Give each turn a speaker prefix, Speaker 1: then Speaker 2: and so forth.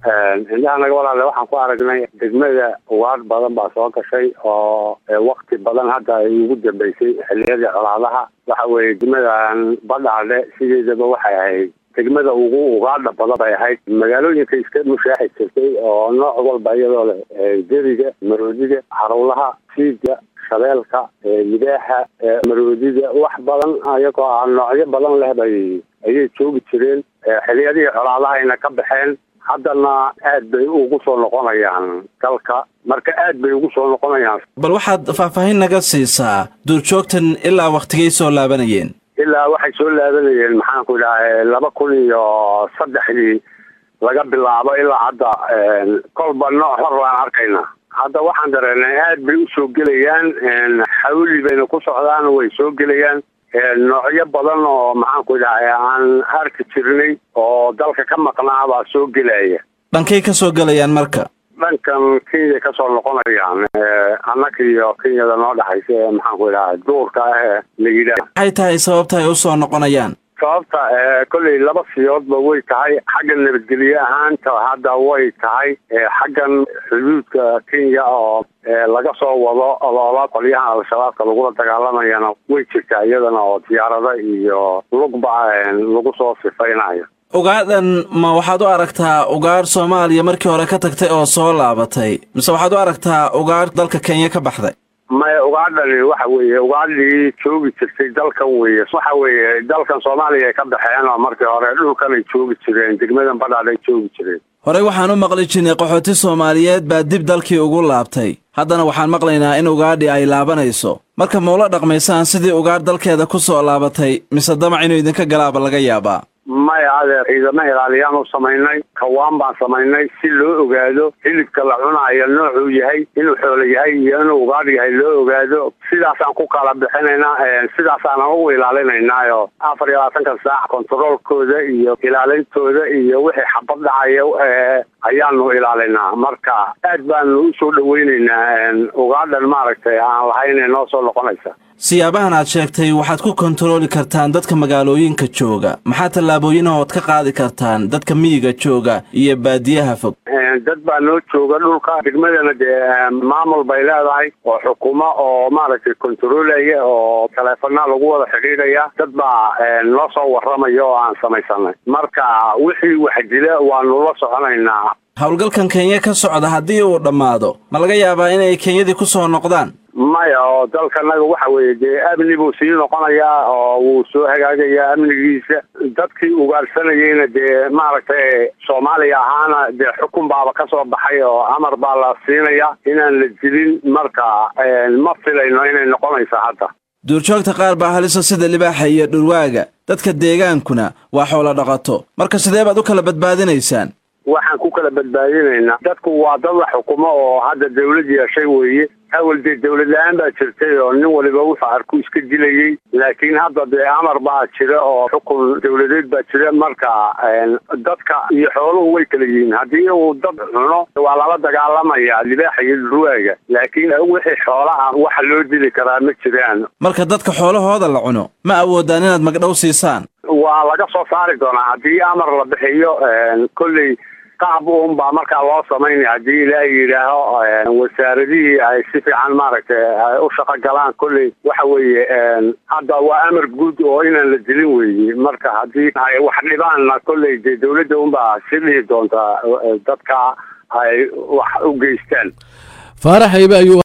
Speaker 1: indhaha naga walaale waxaan ku aragnay degmada ugaadh badan baa soo gashay oo wakti badan hadda ay ugu dambeysay xiliyadii colaadaha waxa weeye degmadan badhaadhe sideedaba waxay ahayd degmada ugu ugaadha badan bay ahayd magaalooyinka iska mushaaxi jirtay oo nooc walba iyadoo leh deriga maroodiga xarowlaha siiga shabeelka libaaxa maroodiga wax badan ayagoo ah noocyo badan leh bay ayay joogi jireen xiliyadihii colaadahayna ka baxeen haddana aad bay ugu soo noqonayaan dalka marka aad bay ugu soo noqonayaan
Speaker 2: bal waxaad faahfaahin naga siisaa duurjoogtan ilaa waktigay soo laabanayeen
Speaker 1: ilaa waxay soo laabanayeen maxaan ku idhaha laba kun iyo saddexdii laga bilaabo ilaa hadda kolba nooc hor baan arkaynaa hadda waxaan dareenay aad bay usoo gelayaan xawli bayna ku socdaan way soo gelayaan noocyo badan oo maxaan ku idhahay aan arki jirnay oo dalka ka maqnaa baa soo gelaya
Speaker 2: dhankay ka soo gelayaan marka
Speaker 1: dhankan kenya kasoo noqonayaan annaga iyo kenyada noo dhexaysa ee maxaan ku idhaha duurka ah ee la yidhaah
Speaker 2: maxay tahay sababta ay usoo noqonayaan
Speaker 1: sababta kolley laba siyoodba way tahay xagga nabadgelye ahaanta hadda way tahay xaggan xuduudka kenya oo laga soo wado oloola qolyahan al-shabaabka lagula dagaalamayana way jirtaa iyadana oo diyaarada iyo lugba lagu soo sifaynayo
Speaker 2: ugaadhan ma waxaad u aragtaa ugaadh soomaaliya markii hore ka tagtay oo soo laabatay mise waxaad u aragtaa ugaadh dalka kenya ka baxday
Speaker 1: maya ugaadhani waxa weeye ugaadhii joogi jirtay dalkan weeye waxa weeye dalkan soomaaliya ay ka baxeen oo markii hore dhulkan ay joogi jireen degmadan badhaadh ay joogi jireen
Speaker 2: horey waxaan u maqli jirnay qaxooti soomaaliyeed baa dib dalkii ugu laabtay haddana waxaan maqlaynaa in ugaadhi ay laabanayso marka maula dhaqmaysaan sidii ugaadh dalkeeda ku soo laabatay mise damac inuu idinka galaaba laga yaabaa
Speaker 1: maya adeer ciidamo ilaaliyaan u samaynay kawaan baan samaynay si loo ogaado hilibka la cunaayo noocuu yahay inuu xoolo yahay iyo inuu ugaadh yahay loo ogaado sidaasaan ku kala bixinaynaa sidaasaanan u ilaalinaynaayo afar iyo labaatanka saac kontaroolkooda iyo ilaalintooda iyo wixii xabad dhacaya ayaanu ilaalinaa marka aad baanu usoo dhaweyneynaa ugaadhan maaragtay aan lahayn noo soo noqonaysa
Speaker 2: siyaabahan aad sheegtay waxaad ku kontarooli kartaan dadka magaalooyinka jooga maxaa tallaabooyinaha ood ka qaadi kartaan dadka miyiga jooga iyo baadiyaha fog
Speaker 1: dad baa noo jooga dhulka degmadana dee maamul bay leedahay oo xukumo oo maaragtay kontaroolaya oo taleefanaa lagu wada xidhiidhaya dad baa noo soo warramaya oo aan samaysanay marka wixii wax dila waanu la soconaynaa
Speaker 2: howlgalkan kenya ka socda haddii uu dhammaado ma laga yaabaa inay kenyadii ku soo noqdaan
Speaker 1: maya oo dalkanaga waxa weeye dee amni buu sii noqonayaa oo wuu soo hagaagayaa amnigiisa dadkii ugaarsanayeyna dee maaragtay soomaaliya ahaana dee xukun baaba ka soo baxay oo amar baa la siinaya inaan la dilin marka ma filayno inay noqonayso hadda
Speaker 2: duurjoogta qaar baa halisa sida libaaxa iyo dhurwaaga dadka deegaankuna waa xoolo dhaqato marka sidee baad u kala badbaadinaysaan
Speaker 1: waxaan ku kala badbaadinaynaa dadku waa dad la xukumo oo hadda dawlad yeeshay weeye awal dee dawlad la-aan baa jirtay oo nin waliba wuxuu arku iska dilayey laakiin hadda dee amar baa jira oo xukun dawladeed baa jira marka dadka iyo xooluhu way kala yihiin haddii uu dad cuno waa lala dagaalamaya libaaxa iyo dhurwaaga laakiin wixii xoola ah waxa loo dili karaa ma jiraan
Speaker 2: marka dadka xoolahooda la cuno ma awoodaan inaad magdhow siisaan
Speaker 1: waa laga soo saari doonaa haddii amar la bixiyo kolley qaab un baa markaa loo samaynaya haddii ilaahay yidhaaho wasaaradihii ay si fiican maaragtay ay u shaqo galaan kolley waxa weeye hadda waa amar guud oo inaan la dilin weeye marka haddii ay wax dhibaanna kolley dee dawladda unbaa si dhihi doontaa dadka ay wax u geystaan
Speaker 3: faarax aybe ayuu